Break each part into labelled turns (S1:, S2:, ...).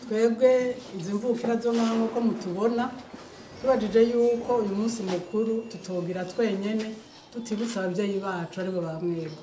S1: twebwe izi mvukira zo ngaho nk'uko mutubona tubajije yuko uyu munsi mukuru tutogira twenyene tutibutsa ababyeyi bacu aribo ba mwebwe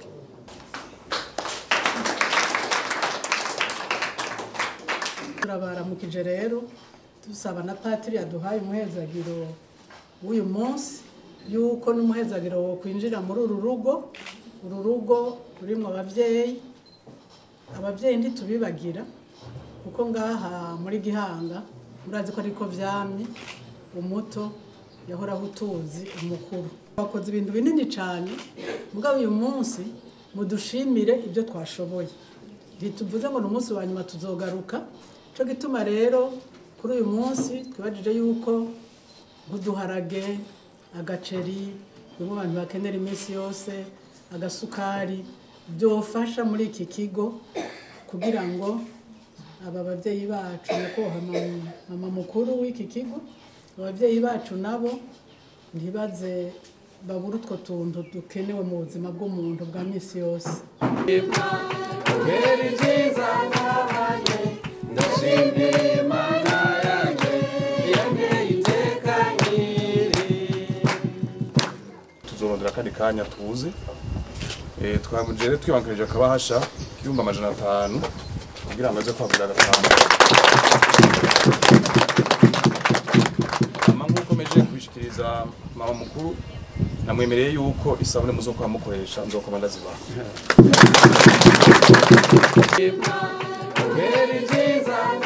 S1: turabaramukije rero dusaba na patiri yaduhaye umuhezagiro w'uyu munsi yuko n'umuhezagiro wo kwinjira muri uru rugo uru rugo rurimo ababyeyi ababyeyi ntitubibagira kuko ngaha muri gihanga murazi ko ariko vyamye umuto yahoraho utuzi umukuru bakoze ibintu binini cyane mugabo uyu munsi mudushimire ibyo twashoboye ntituvuze ngo ni umunsi wa nyuma tuzogaruka cyo gituma rero kuri uyu munsi twibajije yuko nk'uduharage agaceri bimwe abantu bakenera iminsi yose agasukari byofasha muri iki kigo kugira ngo aba babyeyi bacu nyakubahwa mama- mama mukuru w'iki kigo ababyeyi bacu nabo ntibaze babure utwo tuntu dukenewe mu buzima bw'umuntu bwa minsi yose
S2: Heri nziza nabanye ndashimira Imana yanjye yanteye iteka nkiri
S3: tuzorondera akandi kanya tuzi Eh, twamujere twibankanije akabahasha k'ibihumbi amajana atanu kugira ngo aze kwagurira gatanu ama nk'uko meje kubishikiriza mama mukuru namwemereye yuko isabune muzokora mukoresha nzokoma ndazibaha
S2: Heri nziza